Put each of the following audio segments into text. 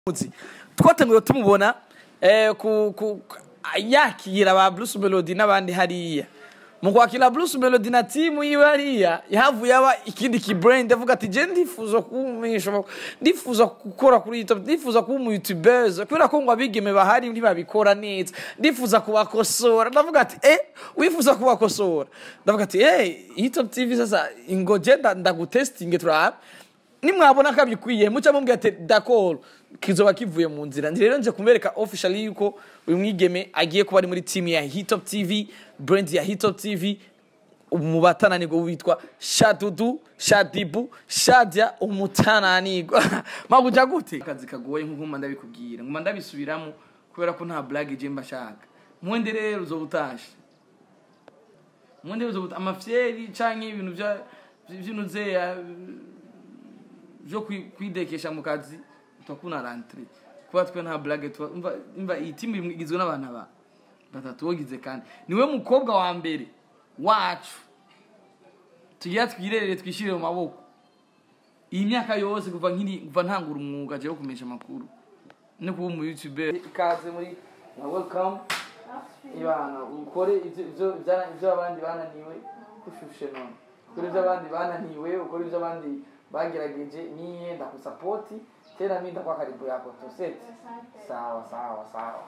muzi twatanguye tumubona eh, ku, ku, yakira ba Bruce Melody n'abandi hariya mu kwakira Bruce Melody na timu yiwe hariya yahavuye aba ikindi ki brand avuga ati je ndifuza kumisha ndifuza gukora kuri YouTube ndifuza kuba umu YouTubers kubera ko ngo abigeme bahari ntibabikora neza ndifuza kubakosora ndavuga ati eh wifuza kubakosora ndavuga ati eh YouTube TV sasa ingoje nda- ndagutestinge turabe nimwabona ko abikwiye muca mumbwira ati d'accord kizoba kivuye mu nzira ndi rero nje kumbereka officially yuko uyu mwigeme agiye kuba ari muri team ya Hitop TV brand ya Hitop TV mu batananirwa witwa Shadudu Shadibu Shadia umutananirwa mabuja gute akazi kagoye nkuko mba ndabikubwira nguma ndabisubiramo kubera ko nta blague je mba shaka mwende rero uzobutashe mwende uzobuta amafyeri canke ibintu vya vy'inuzeya vyo kwi- kwidekesha mu kazi twakuna rentre kuba twe nta blague twa umva umva iyi timu igizwe n'abantu aba batatu wogize kandi niwe mukobwa wa mbere wacu tugira twirerere twishire mu maboko iyi myaka yose kuva nkiri kuva ntangura umwuga je wo kumesha amakuru no kuba umu youtuber ikaze muri na welcome ibana ukore ivyo ivyo vyara- ivyo abandi bananiwe kushushe none ukore ivyo abandi bananiwe ukore ivyo abandi bagerageje niye ndakusapoti tena mi ndakuwa karibu yako toseti sawa sawa sawa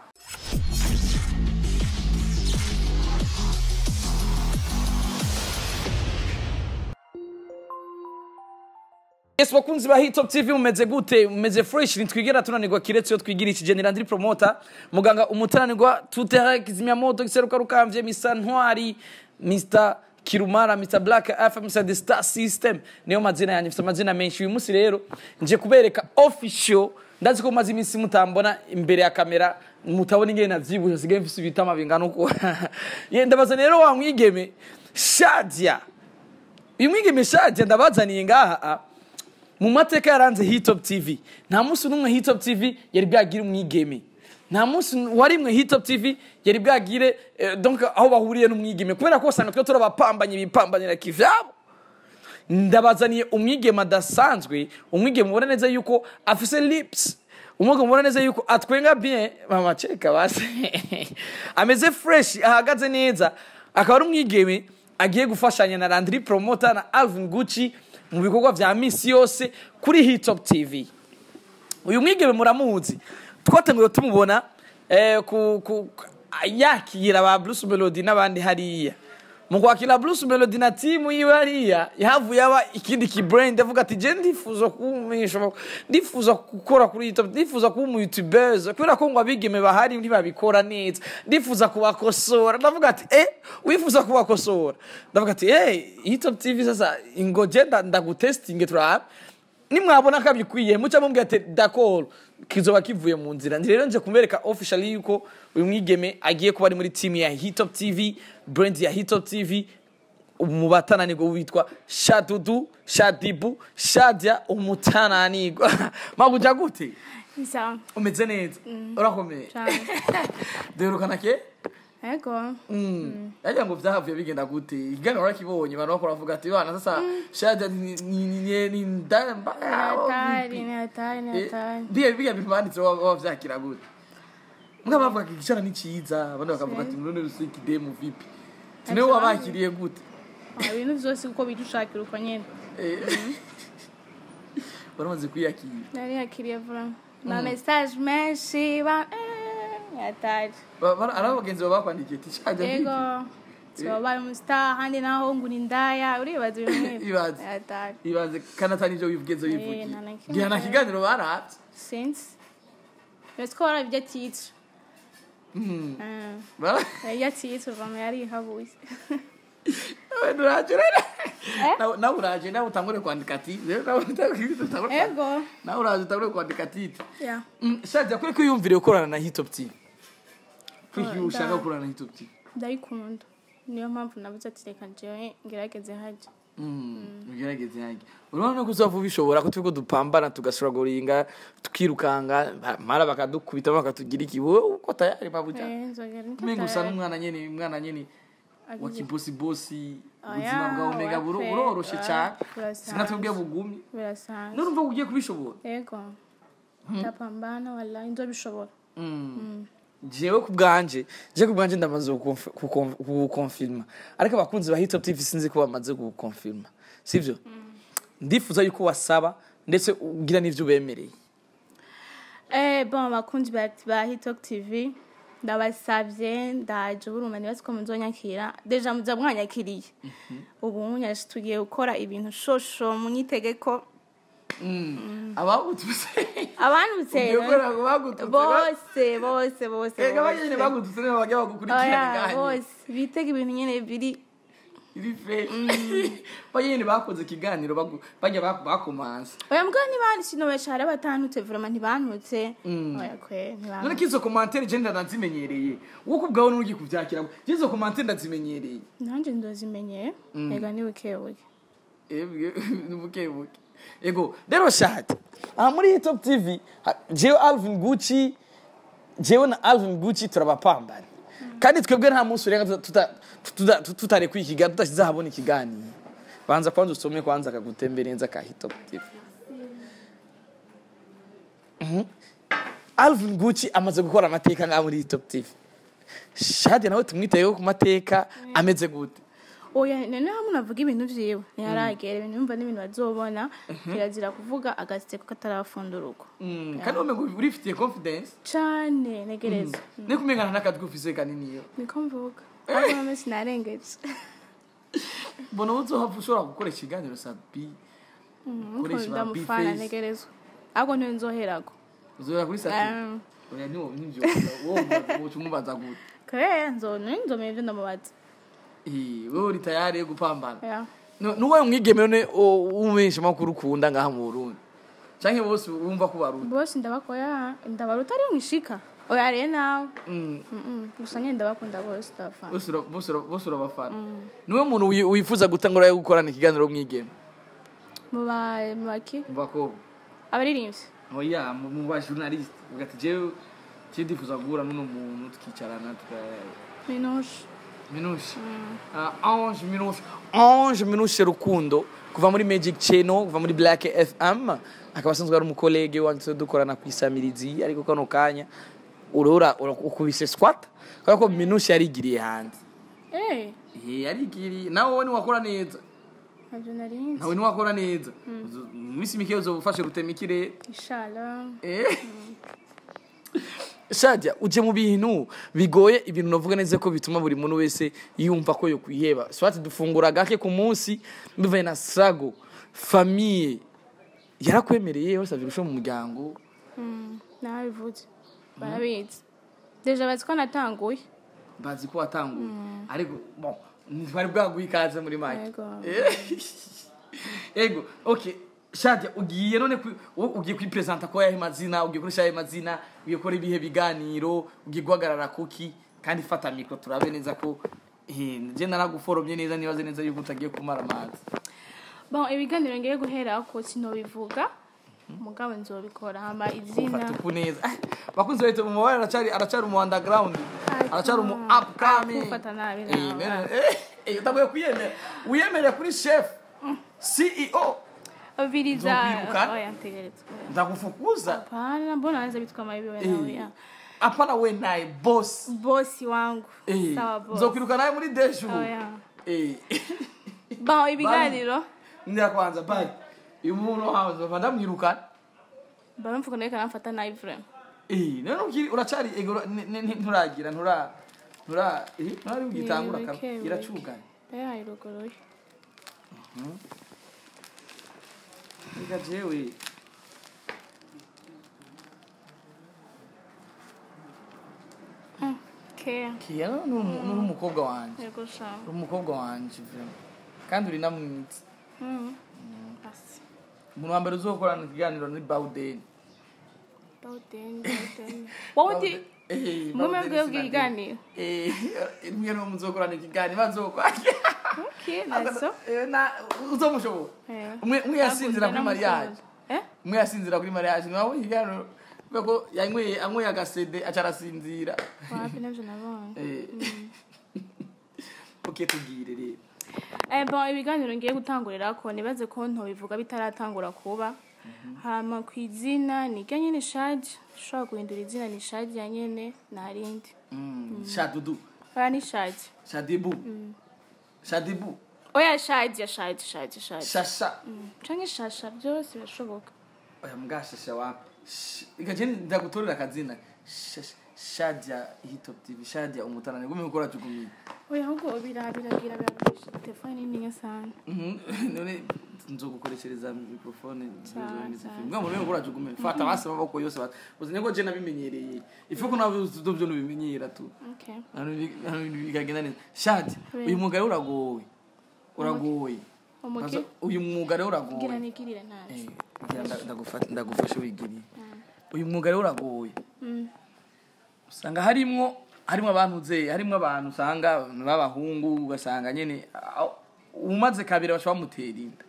Yes, bakunzi ba Hitop TV mumeze gute mumeze fresh nitwigera tunanirwa kiretse yo twigira iki General Andri Promoter muganga umutananirwa tutera kizimya moto giseruka rukamvye Mr Ntwari Mr Kirumara Mr Black FM Mr The Star System niyo mazina yanjye mfite amazina menshi uyu munsi rero nje kubereka official ndazi ko maze iminsi mutambona imbere ya kamera mutabona ingene navyibusha sigaye mfise ibitama bingana uko ye ndabaza rero wa mwigeme Shadia uyu mwigeme Shadia ndabazaniye ngaha ah, mu mateka yaranze hitop tv nta munsi n'umwe hitop tv yari bwagire umwigeme nta munsi warimwe hitop tv yari bwagire eh, donc aho bahuriye n'umwigeme kubera ko usanga twe turabapambanye bipambanira kivyabo ndabazaniye umwigeme adasanzwe umwigeme ubona neza yuko afise lips umwigeme ubona neza yuko atwenga bien mama cheka basi ameze fresh ahagaze neza akaba ari umwigeme agiye gufashanya na Landry Promoter na Alvin Gucci mu bikorwa vya misi yose kuri Hitop TV uyu mwigeme muramuzi twatanguye tumubona eh, ku, ku, yakira ba Bruce Melody n'abandi hariya mu kwakira Bruce Melody na timu yiwe hariya yahavuye aba ikindi ki brand avuga ati je ndifuza kumisha ndifuza gukora kuri YouTube ndifuza kuba umu YouTubers kubera ko ngo abigeme bahari ntibabikora neza ndifuza kubakosora ndavuga ati eh wifuza kubakosora ndavuga ati eh YouTube TV sasa ingoje nda- ndagutestinge turabe nimwabona ko abikwiye muca mumbwira ati d'accord kizoba kivuye mu nzira ndi rero nje kumbereka officially yuko uyu mwigeme agiye kuba ari muri team ya Hitop TV brand ya Hitop TV mu batananirwa witwa Shadudu Shadibu Shadia umutananirwa mabuja gute Sawa. umeze neza urakomeye Cyane. duherukana ke Ego. yagira ngo vyahavuye bigenda gute igana urakibonye abantu bakora bavuga ati bana sasa Shadia ni ni ni ni ndamba Ni hatari, ni hatari, ni hatari. biya biya bimanditse baba vyakira gute mbwa bavuga ko igicara ni ciza abandi bakavuga ati none rusiki demo vipi tinewe wabakiriye gute Ah, Ibintu vyose uko bidushakira uko nyene. Eh, baramaze kwiyakira Nari yakiriye vuba. Na message menshi ba eh, ni hatari. Ba- bara- ari abagenzi baba bakwandikiye ati shaja Ego. Tubabaye mu star handi naho ngo ni ndaya uribaza ibintu nk'ivyo. Ibaze. Ni hatari. ibanze kandi atari ivyo wivugenzo Eh, wivugiye nta na kimwe. ngira na kiganiro baravye Since. Yose ko waravye titre. Mm. Ah. Bara- Yari titre vama yari habuye. Wewe uraje rero Eh? nawe nawe uraje nawe utangure kwandika ati rero nawe utangure Ego. nawe uraje utangure kwandika ati Yeah. shaja kuri kwiyumvire gukorana na hitop tv kuri Oh, kwiyumvire ushaka nda- gukorana na hitop tv ndayikunda niyo mpamvu nabuze ati reka jewe ngerageze haja ugerageze yanjye urabona ko uzava ubishobora ko turiko dupambana tugasuragoringa tukirukanga mara bakadukubita bakatugira iki wowe uko tayari mabuja Eh, nzogera niko umenga usa tayari. n'umwana nyene umwana nyene wa Agize- kibosibosi Oya, ubuzima bwawe umega buro- wape, buroroshe ah, cane burasanzwe. sinatubwiye bugumi birasanzwe nurumva ko ugiye kubishobora yego ndapambana wallahi nzobishobora jewe ku bwanje je ku bwanje ndamaze gukonf- gukonf- gukonfirma ariko abakunzi ba hitop tv sinzi ko bamaze gukonfirma sivyo ndifuza yuko wasaba ndetse ugira n'ivyo ubemereye Eh, bon abakunzi ba ba hitok tv ndabasavye ndaje buruma nibazi ko muzonyakira deja muza mwanyakiriye ubu nyaje tugiye gukora ibintu shosho munyitege ko abagututse abanutse ugiye gukora ngo bagututse bose bose bose ega banyene bose. bagututse nibo bajya bagukurikirana Oya, nganye bose bitega ibintu nyene biri iri fe banyene bakoze ikiganiro bagu- bajya bak- bakomansa oya mbwa ntibandi sinobesha hari abatantutse vraiment ntibantutse oya kwe none ntibantutse ko izo komantere je ndazimenyereye wowe ubwawe n'ugiye kuvyakira je izo komantere ndazimenyereye nanje ndozimenyeye ega ni bukebuke ebwe bukebuke ego rero shati aha muri hitop tv ha- jewe alvin gucci jewe na alvin gucci turabapambana kandi twebwe nta munsi urenga tuta- tuta- tuta- tutarekuye ikiganiro tudashyize ahabona ikiganiro banza kwanza usome kwanza akagutemberenza ka hitop tv Mhm. alvin gucci amaze gukora amateka ngaha muri hitop tv shadi nawe tumwiteyeho ku mateka ameze gute oya none hamwe navuga ibintu vyiwe ntiharagera ibintu yumva n'ibintu bazobona kirazira kuvuga agaseko katarafundururwa kandi wowe ngo urifitiye confidence cane negereza ni kumengana n'akatwi ufise kanini yo niko mvuga ariko none sinarengeje mbona ubu uzohava ushobora gukora ikiganiro sabi Ukoresha ba ndamufana Bface. negerezwa ahubwo niwe nzoherako uzohera kuri sabi Um, oya niwo nivyo wowe woca umubaza gute kare nzo nzomeye ivyo ndamubaza Eh, wewe uri tayari yo gupambana Ya. Nu- nuwaye umwigeme none umumenyesha makuru ukunda ngaha mu Burundi canke bose wumva ko barundi bose ndabakoya ndabaruta ari mwishika oya rero nawe Mm, Mm-mm. gusa nyine ndabakunda bose ndabafana bose ura- bose ura- bose urabafana niwe muntu wi- wifuza gutangura yo gukorana ikiganiro mwigeme mu ba- mu baki mu bakobwa abaririmbyi oya mu mu ba journaliste ugati jewe je ndifuza guhura n'uno muntu tukicarana tuka minushe minushi Ah, ange minushi ange minushi rukundo kuva muri magic channel kuva muri black fm akaba asanzwe ari umukolege wanjye dukorana ku isamirizi ariko kano kanya urora ukubise squat kubera ko minushi yarigiriye hanze eee Eh, yarigiriye nawe wowe niwakora neza ntabyo narinzi nawe niwakora neza Uzo- mu minsi mike uzoba ufashe rutema ikirere ishara Eh. shajya uje mu bintu bigoye ibintu navuga neza ko bituma buri muntu wese yumva ko yokwiheba swati dufungura gake ku munsi bivaye na strago famiye yarakwemereye yose avirusha mu muryango nabivuze barabizi deja bazi ko natanguye bazi ko watanguye ariko bon ntibari bwaguha ikaze muri make Yego. Eh. ego okay shajya ugiye none ku- wowe ugiye kwipresenta ko yahe mazina ugiye kurisha yahe mazina ugiye gukora ibihe biganiro ugiye guhagarara kuki kandi fata mikro turabe neza ko eh, je naraguforomye neza nibaze neza yuko utagiye kumara amazi bon ibiganiro ngiye guhera ko sinobivuga mugabo nzobikora hama izina ufata uku neza Ah, bakunzi bahita mu mabara aracari aracari mu underground aracari mu upcoming Ufata nabi Eh, nawe. nene, eh, eh, utagoye kwiyemera wiyemere kuri chef ceo viriza Nzokwirukana? oya ntegereza ndakufukuza hapana mbona anza bitwa mabiwe nawe ya hapana we naye boss bosi wangu Eh, sawa bosi nzokwiruka nawe muri deshu oya Eh, bon ibiganiro ndira kwanza bye uyu muntu wawe nzova ndamwirukana baramvuga nawe kanamfata nabi vraiment Eh, none ukiri uracari ego ni- ni- ni- nturagira ntura ntura eh, ntari ugitangura Ni kaba bike, bike. iracuganye ya iruguruye reka jewe ke kiya nuri umukobwa wanje yego sha uri umukobwa wanje vraiment kandi uri namwitsi mm asi umuntu wa mbere uzokorana ikiganiro ni bawudeni bauden bauden wowe uti mwe mwebwe bw'ibiganiro mwe niwo muzokorana ikiganiro bazokwakira okay naso uzomushobora Eh. umwe umwe yasinzira kuri mariage eh umwe yasinzira kuri mariage ntiwabonye ikiganiro kubera ko yanyweye anyweye agasede aca arasinzira wapi navyo nabonye Eh. ok tubwire rero Eh, bon ibiganiro ngiye gutangurira ko nibaze ko ntobivuga bitaratangura kuba hama ku izina ni ryo nyene shadi ushobora guhindura izina ni shadi ya nyene nta rindi shadudu oya ni shadi shadibu shadibu oya shadi ya shadi shadi shadi shasha canke shasha byose birashoboka oya mbwashasha wapi Sh- ikaje ndagutorera akazina Shash- shadia hitop tv shadia umutanane gume gukora tugumiye oya ahubwo birabiragira biragurisha telefone nininya sana none nzogukoreshereza mikrofone Sawa, sawa. okay Hano ibi- hano ibintu bikagenda neza shadi Oui. uyu mwuga rero uragoye uragoye umuki Kwanza, uyu mwuga rero gira uragoye nigirire Eh, nabi ngira nda- ndagufata- ndagufasha wigiriye uyu mwuga rero uragoye Mm. usanga harimwo harimwo abantu uze harimwo abantu usanga b'abahungu ugasanga nyene ah, umaze kabiri bashobora bamutera inda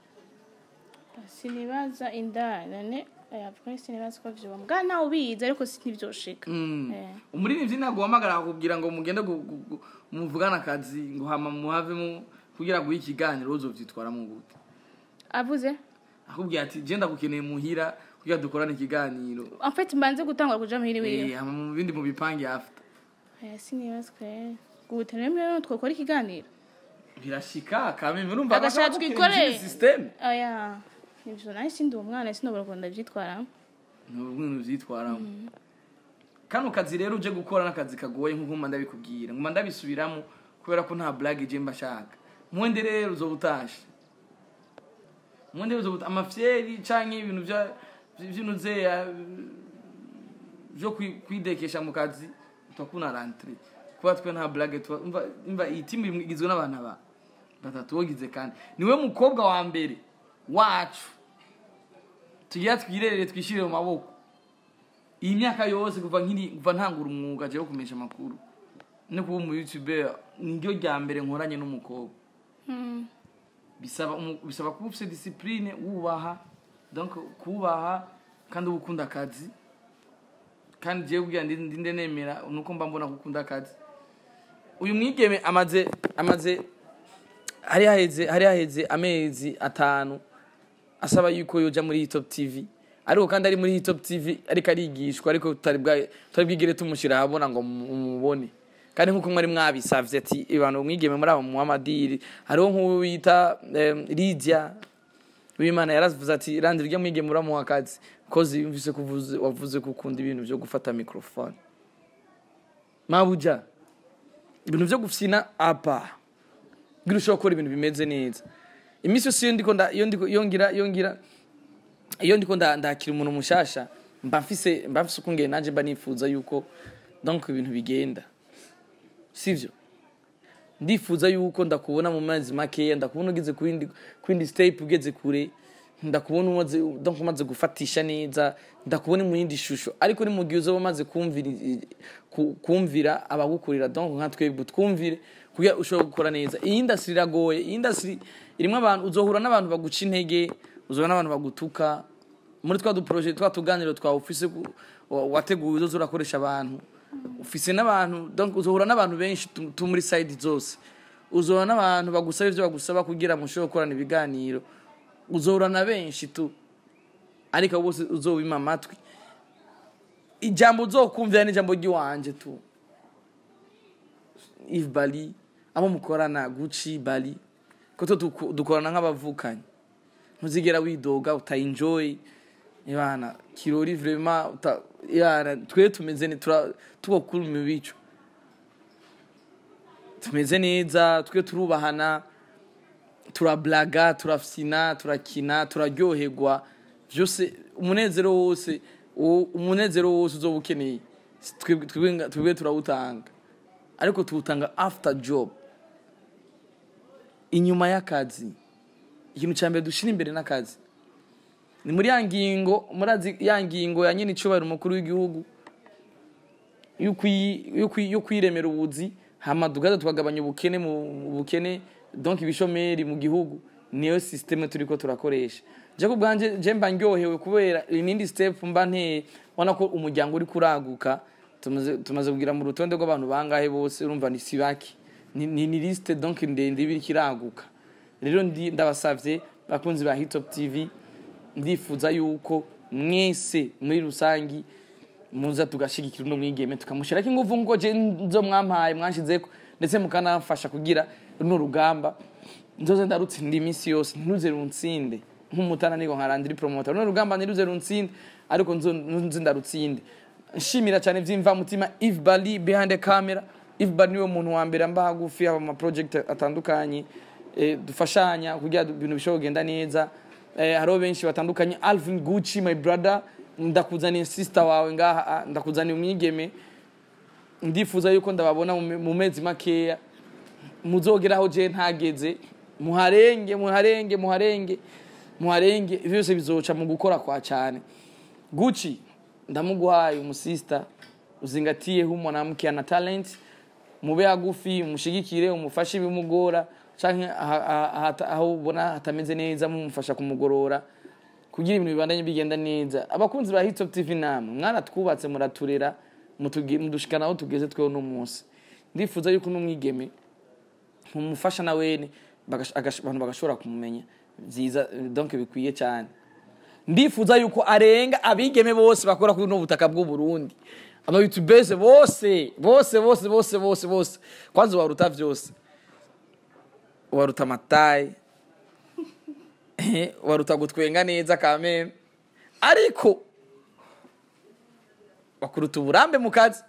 sinibaza inda none oya vuga sinibaza ko vyoba mbwa nawe ubizi ariko si ntibyoshika Mm. Eh. umuririmbyi ntabwo uhamagara akakubwira ngo mugende gu- gu- gu- muvugane akazi ngo hama muhavemo kugira ngo ikiganiro uzovyitwaramo gute avuze akubwira ati je ndagukeneye muhira kugira dukorane ikiganiro en fait mbanze gutangura kuja muhiri wiwe Eh, hama mu bindi mubipange after oya sinibaza kwe gute rero mbere twokora ikiganiro birashika kameme urumva Agashaka twikore. system oya ivyo nawe sindi uwo mwana sinobora ukuntu ndavyitwaramo ni ubuntu vyitwaramo kano kazi rero uje gukora n'akazi kagoye nk'uko mba ndabikubwira nguma ndabisubiramo kubera ko nta blague je mba shaka mwende rero uzoba utashe mwende rero uzoba amafyeri canke ibintu vya vy'inuzeya vyo kwi- kwidekesha mu kazi twakuna rentre kuba twe nta blague tuba umva umva iyi timu imwe igizwe n'abantu aba batatu wogize kandi niwe mukobwa wa mbere wacu tugira twirerere twishire mu maboko iyi myaka yose kuva nkiri kuva ntangura umwuga je wo kumesha amakuru no kuba umu youtuber niryo rya mbere nkoranye n'umukobwa Mm. bisaba umu- bisaba kuba ufite discipline wubaha donc kubaha kandi uba ukunda akazi kandi jewe kugira ndi ndinde nemera nuko mba mbona ko ukunda akazi uyu mwigeme amaze amaze hari haheze hari haheze amezi atanu asaba yuko yoja muri Hitop TV ariko kandi ari muri Hitop TV ariko arigishwa ariko tutari bwa tutari bwigere tumushyira ahabona ngo mu- mumubone kandi nkuko mwari mwabisavye ati abantu mwigeme muri abo muhamadiri hariho nk'uwo bita em, Lydia w'Imana yaravuze ati randi rya mwigeme uramuha akazi kozi yumvise kuvuze wavuze ko ukunda ibintu byo gufata microphone mabuja ibintu byo gufyina apa ngira ushobora gukora ibintu bimeze neza iminsi yose iyo ndiko nda- iyo ndiko iyo ngira iyo ngira iyo ndiko nda- ndakira umuntu mushasha mba mfise mba mfise ukungene nanje mba nifuza yuko donc ibintu bigenda sivyo ndifuza yuko ndakubona mu mezi makeya ndakubona ugeze ku yindi ku yindi step ugeze kure ndakubona umaze donc umaze gufatisha neza ndakubona mu yindi shusho ariko ni mu gihe uzoba umaze kumvira ku- kumvira abagukurira donc nka twebwe twumvire kugira ushobora gukora neza iyi industry iragoye iyi industry irimo abantu uzohura n'abantu baguca intege uzohura n'abantu bagutuka muri twa duproje twa tuganiro twawe ufise ku- wa- wateguye uzoza urakoresha abantu ufise n'abantu donc uzohura n'abantu benshi tu tu muri side zose uzohura n'abantu bagusaba ivyo bagusaba kugira mushobore gukorana ibiganiro uzohura na benshi tu ariko bose uzobima amatwi ijambo uzokumvira n'ijambo ry'iwanje tu Yves Bali abo mukorana Gucci Bali ko to duku- dukorana nk'abavukanyi ntuzigera widoga utayinjoy ibana kirori vraiment uta yana twe tumeze ne tura tugokuru mu bico tumeze neza twe turubahana turablaga turafyina turakina turaryoherwa byose umunezero wose uwo- umunezero wose uzoba ukeneye twebwe- twebwe twebwe turawutanga ariko tuwutanga after job inyuma y'akazi ikintu cya mbere dushyira imbere n'akazi ni muri ya ngingo murazi ya ngingo ya nyine icubahiro umukuru w'igihugu yo kwi- yo kwi- yo kwiremera ubuzi hama tugaza tukagabanya ubukene mu mu bukene donc ibishomeri mu gihugu niyo systeme turiko turakoresha je ku bwanje je mba ndyohewe kubera inindi step mba nteye ubona ko umuryango uri kuraguka tumaze tumaze kugira mu rutonde rw'abantu bangahe bose urumva ni sibaki ni, ni, ni liste donc ndende ibiri kiraguka rero ndi ndabasavye bakunzi ba Hitop TV ndifuza yuko mwese muri rusangi muza tugashigikira uno mwigeme tukamushyirako ingufu nk'uko je nzo mwampaye mwanshizeko ndetse mukanamfasha kugira runo rugamba nzoze ndarutsinda iminsi yose ntiruze runsinde nk'umutananirwa nka randiri promoter runo rugamba ntiruze runsinde ariko nzo nze ndarutsinde nshimira cyane vy'imvamutima Yves Bali behind the camera Yves Bali niwe muntu wa mbere mba hagufi aba ma project atandukanye eh, dufashanya kugira ibintu bishobora kugenda neza eh, hariho benshi batandukanye Alvin Gucci my brother ndakuzaniye sister wawe ngaha ah, ndakuzaniye umwigeme ndifuza yuko ndababona mu me- mu mezi makeya muzogeraho je ntageze muharenge muharenge muharenge muharenge ivyo byose bizoca mu gukora kwa cyane Gucci ndamuguhaye umusista uzingatiyeho mwanamke ana talent mube hagufi umushigikire umufashe ibimugora canke aha- aha- aha- aho ubona hatameze neza mumufasha kumugorora kugira ibintu bibandanye bigenda neza abakunzi ba Hitop TV namwe mwaratwubatse muraturera mutugi- mudushikana aho tugeze tweho no munsi ndifuza yuko n'umwigeme mumufasha na wene bagash- agash- abantu bagashobora kumumenya byiza donc bikwiye cyane ndifuza yuko arenga abigeme bose bakora kuri no butaka bw'u Burundi aba youtubers bose bose bose bose bose bose kwanza waruta vyose waruta matayi waruta gutwenga neza kameme ariko bakuruta uburambe mu kazi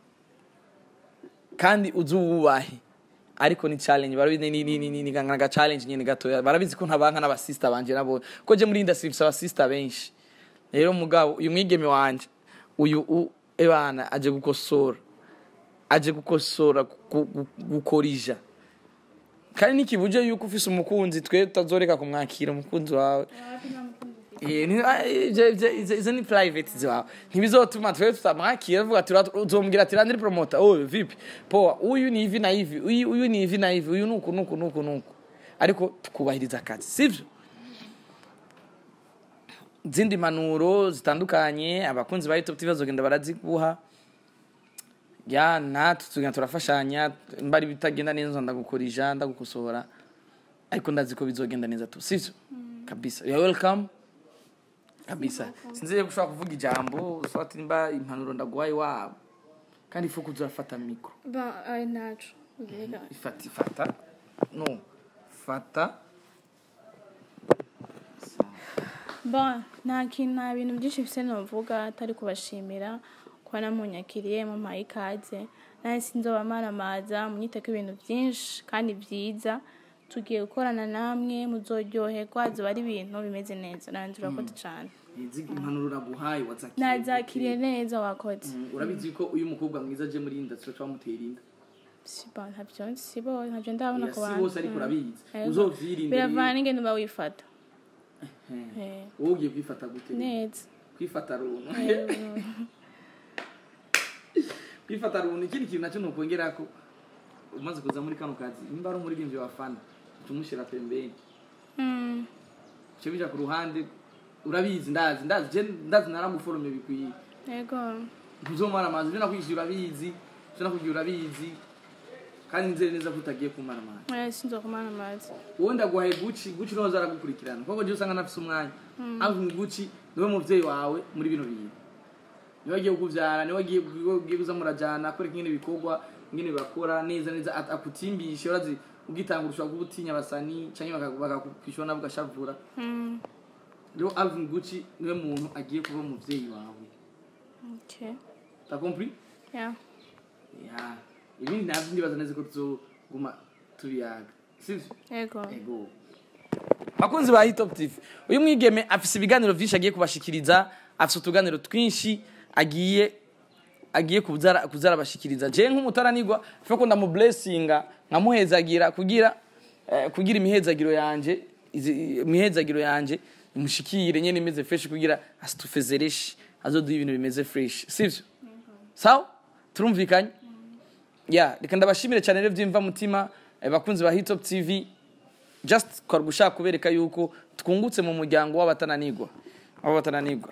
kandi uzi uwubahe ariko ni challenge barabizi ni ni ni ni ni nga challenge nyene gatoya barabizi ko ntabanka n'abasista banje nabo ko je muri industry mfise abasista benshi rero mugabo uyu mwigeme wanje uyu u- ebana aje gukosora aje gukosora gu- gu- gukorija kandi nikibuje yuko ufise umukunzi twe tutazoreka kumwakira umukunzi wawe Eh, ni- ah, ivyo- ivyo- izo izo ni private zawe ntibizotuma twe tutamwakira vuga tura- uzombwira ati randiri promoter oh vipi poa uyu ni hivi na hivi uyu uyu ni hivi na hivi uyu nuku nuku nuku nuku ariko tukubahiriza akazi sivyo zindi manuro zitandukanye abakunzi ba YouTube TV bazogenda baraziguha ya natwe tugenda turafashanya mbari bitagenda neza ndagukorija ndagukosora ariko ndazi ko bizogenda neza tu sivyo kabisa you are welcome kabisa sinzi ko ushobora kuvuga ijambo ufata nimba impanuro ndaguhaye wabo kandi ifu kuza urafata mikro ba ari ntacu mbega ifata ifata no fata ba nta kintu nta bintu byinshi mfise novuga atari kubashimira kuba namunyakiriye mumpaye ikaze nanjye sinzoba maramaza munyiteko ibintu byinshi kandi byiza tugiye gukorana namwe muzoryoherwa ziba ari ibintu bimeze neza nanjye urakoze cyane izi impanuro naguhaye wazakiriye nazakiriye neza wakoze Mm, urabizi ko uyu mukobwa mwiza aje muri industry twamutera inda sibo ntabyo sibo ntabyo ndabona Oya, ku si bantu bose ariko Mm. urabizi Ego. uzovyirinde biravana n'ingendo uba wifata Eh. Eh, wowe ugiye kwifata gute neza kwifata runtu Eh, kwifata runtu ikindi kintu nacyo nokongera ko umaze kuza muri kano kazi nimba ari umuririmbyi wa fana tumushyira pembeni mm, cyo bija ku ruhande urabizi ndazi ndazi je ndazi naramuforome bikwiye yego ntuzomara amazi ibyo nakwishyura urabizi ibyo nakubwira urabizi kandi nzere neza ko utagiye kumara amazi Eh, sinzokumana amazi wowe ndaguhaye guci guci niho zaragukurikirana kuko je usanga nafise umwanya avuga guci niwe muvyeyi wawe muri bino bintu niwe agiye kukuvyara niwe agiye agiye kuza murajana akora ingene bikorwa ingene bakora neza neza at- akutimbishe urazi ugitanga ushobora kuba utinya abasani canke baka- bakakwishura nabo ugashavura Mm, rero Alvin Gucci niwe muntu agiye kuba umuvyeyi wawe okay t'as compris yeah ya ibindi navyo ndibaza neza ko tuzoguma tubiyaga sivyo yego ego bakunzi ba hitop tv uyu mwigeme afise ibiganiro vyinshi agiye kubashikiriza afise utuganiro twinshi agiye agiye kuzara kuzara bashikiriza je nk'umutaranirwa fe ko ndamublessinga nkamuhezagira kugira eh, kugira imihezagiro yanje izi- imihezagiro yanje imushikire nyene imeze fresh kugira asitufezereshi azoduha ibintu bimeze fresh sivyo sawa turumvikanye ya reka ndabashimire cyane rero byimva mutima eh, bakunzi ba hitop tv just kwari gushaka kubereka yuko twungutse mu muryango w'abatananirwa w'abatananirwa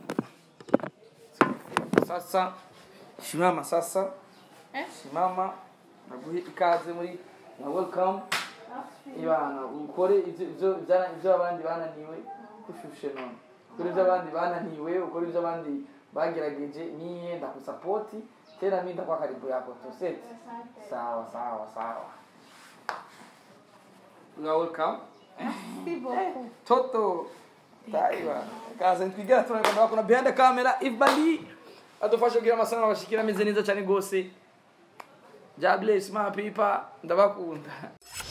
sasa shimama sasa Eh? shimama naguhe ikaze muri na welcome ibana ukore ivyo ivyo ibya- ivyo abandi bananiwe kushushe none ukora ibyo abandi bananiwe ukora ibyo abandi bagerageje niye ndakusapoti tena mi ndakuwa karibu yako toseti sawa sawa sawa nga welcome toto taiwa kaza ntwigera turabona bakuna behind the camera if bali adufasha kugira amasanamu abashikira ameze neza cyane gose God bless my people ndabakunda